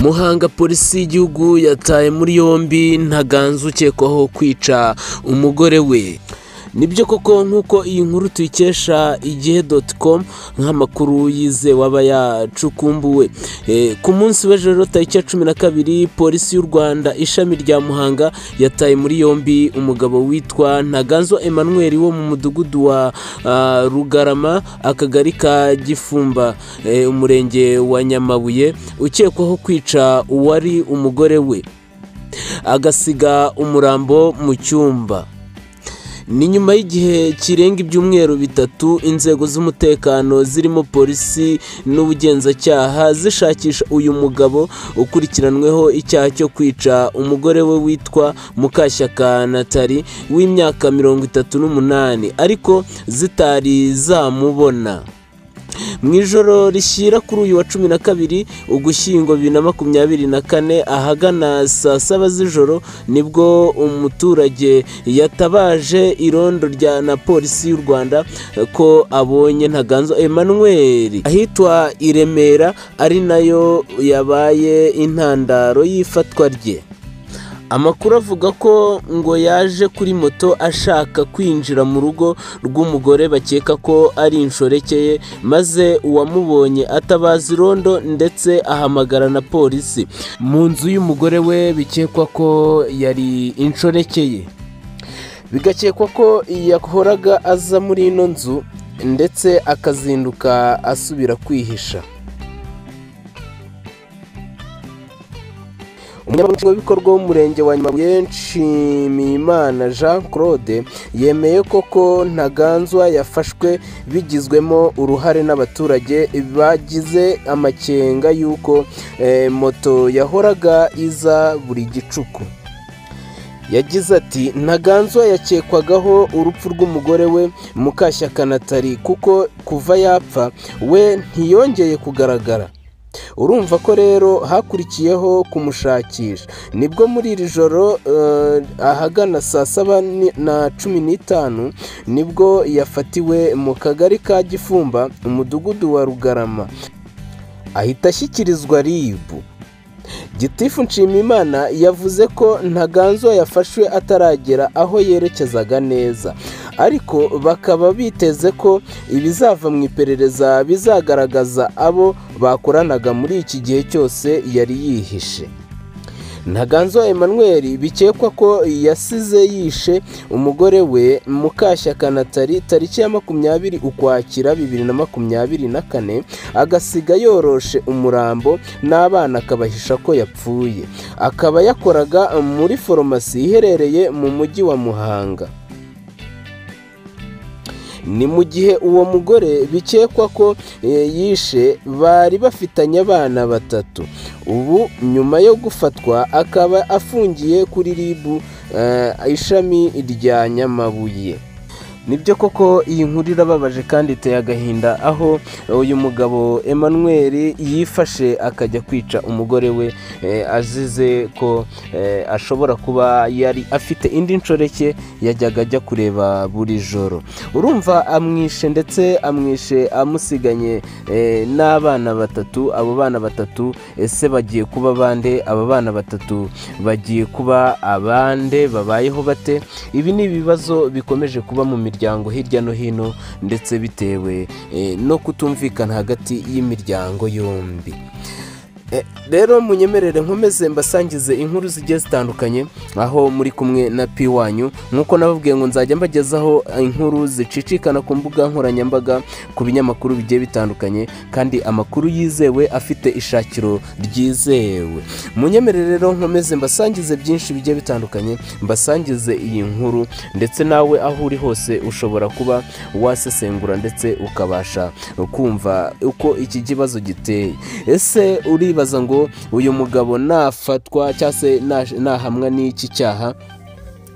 muhanga polisi y'igihugu yataye muri yombi ntaganza ukekwaho kwica umugore we nibyo koko nk'uko iyi nkuru tuyikesha igihe doti komu nk'amakuru yizewe aba yacukumbuwe ku munsi w'ejo rero tariki ya cumi na kabiri polisi y'u rwanda ishami rya muhanga yataye muri yombi umugabo witwa ntaganzwa emmanuel wo mu mudugudu wa rugarama akagari ka gifumba umurenge wa nyamabuye ukekwaho kwica uwari umugore we agasiga umurambo mu cyumba ni nyuma y'igihe kirenga ibyumweru bitatu inzego z'umutekano zirimo polisi n'ubugenzacyaha zishakisha uyu mugabo ukurikiranweho icyaha cyo kwica umugore we witwa mukashyaka natali w'imyaka mirongo itatu n'umunani ariko zitari zamubona mu ijoro rishyira kuri uyu wa cumi na kabiri ugushyingo bibiri na makumyabiri na kane ahagana saa saba z'ijoro nibwo umuturage yatabaje irondo rya na polisi y'u rwanda ko abonye ntaganzwa emmanuel ahitwa i remera ari nayo yabaye intandaro y'ifatwa rye amakuru avuga ko ngo yaje kuri moto ashaka kwinjira mu rugo rw'umugore bakeka ko ari inshoreke ye maze uwamubonye atabaza irondo ndetse ahamagara na polisi mu nzu y'umugore we bikekwa ko yari inshoreke ye bigakekwa ko yahoraga aza muri ino nzu ndetse akazinduka asubira kwihisha umunyamabanga w'ibikorwa w'umurenge wa nyamabuye nshimiyimana jean claude yemeye koko ntaganzwa yafashwe bigizwemo uruhare n'abaturage bagize amakenga y'uko moto yahoraga iza buri gicuku yagize ati ntaganzwa yakekwagaho urupfu rw'umugore we mukashyaka natali kuko kuva yapfa we ntiyongeye kugaragara urumva ko rero hakurikiyeho kumushakisha nibwo muri iri joro ahagana saa saba na cumi n'itanu nibwo yafatiwe mu kagari ka gifumba umudugudu wa rugarama ahita ashyikirizwa ribu gitifu nshimimana yavuze ko ntaganzwa yafashwe ataragera aho yerekezaga neza ariko bakaba biteze ko ibizava mu iperereza bizagaragaza abo bakoranaga muri iki gihe cyose yari yihishe ntaganzwa emmanuel bikekwa ko yasize yishe umugore we mukashyaka natali tariki ya makumyabiri ukwakira bibiri na makumyabiri na kane agasiga yoroshe umurambo n'abana akabahisha ko yapfuye akaba yakoraga muri foromasi iherereye mu mujyi wa muhanga ni mu gihe uwo mugore bikekwa ko yishe bari bafitanye abana batatu ubu nyuma yo gufatwa akaba afungiye kuri ribu ishami rya nyamabuye nibyo koko iyi nkuru irababaje kandi iteye agahinda aho uyu mugabo emmanuel yifashe akajya kwica umugore we azize ko ashobora kuba yari afite indi nshoreke yajyaga ajya kureba buri joro urumva amwishe ndetse amwishe amusiganye n'abana batatu abo bana batatu ese bagiye kuba abande aba bana batatu bagiye kuba abande babayeho bate ibi ni ibibazo bikomeje kuba mu miryango miryango hirya no hino ndetse bitewe no kutumvikana hagati y'imiryango yombi rero munyemerere nkomeze mbasangize inkuru zigiye zitandukanye aho muri kumwe na pi wanyu nk'uko nababwiye ngo nzajya mbagezaho inkuru zicicikana ku mbuga nkoranyambaga ku binyamakuru bigiye bitandukanye kandi amakuru yizewe afite ishakiro ryizewe munyemerere rero nkomeze mbasangize byinshi bigiye bitandukanye mbasangize iyi nkuru ndetse nawe aho uri hose ushobora kuba wasesengura ndetse ukabasha kumva uko iki kibazo giteye ese uri bibaza ngo uyu mugabo nafatwa cyangwa se nahamwa n'iki cyaha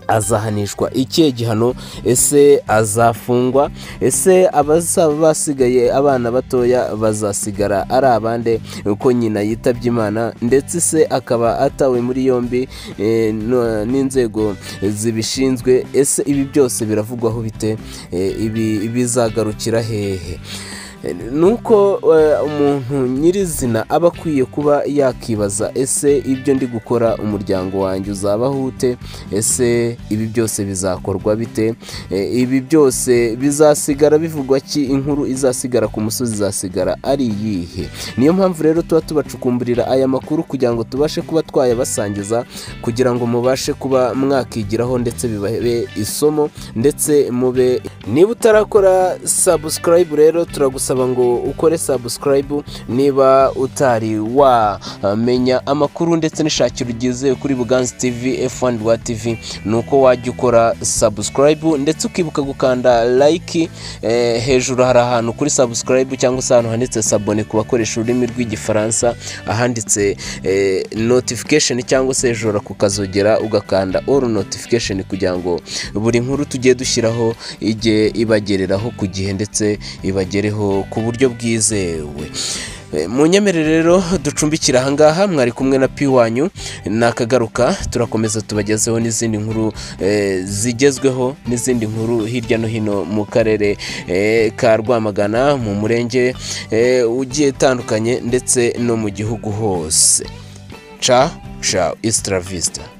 azahanishwa ikihe gihano ese azafungwa ese abazaba basigaye abana batoya bazasigara ari abande uko nyina yitabye imana ndetse se akaba atawe muri yombi n'inzego zibishinzwe ese ibi byose biravugwaho bite ibi bizagarukira hehe nuko umuntu nyirizina aba akwiye kuba yakibaza ese ibyo ndi gukora umuryango wanjye uzabaho ute ese ibi byose bizakorwa bite ibi byose bizasigara bivugwa ki inkuru izasigara ku musozi izasigara ari iyihe niyo mpamvu rero tuba tubacukumburira aya makuru kugira ngo tubashe kuba twayabasangiza kugira ngo mubashe kuba mwakigiraho ndetse bibabe isomo ndetse mube niba utarakora sabusikarayibu rero turagusaba ngo ukore sabusikarayibu niba utari wamenya amakuru ndetse n'ishakiro ryizewe kuri buganzi tivi efu wani rwa tivi ni uko wajya ukora sabusikarayibu ndetse ukibuka gukanda layiki hejuru hari ahantu kuri sabusikarayibu cyangwa se ahantu handitse sabone ku bakoresha ururimi rw'igifaransa ahanditse notifikasheni cyangwa se hejuru kukazogera ugakanda oru notifikasheni kugira ngo buri nkuru tugiye dushyiraho ijye ibagereraho ku gihe ndetse ibagereho ku buryo bwizewe mu nyemere rero ducumbikira ahangaha mwari kumwe na piwanyu nakagaruka turakomeza tubagezeho n'izindi nkuru zigezweho n'izindi nkuru hirya no hino mu karere ka rwamagana mu murenge ugiye utandukanye ndetse no mu gihugu hose ca ca isitara visita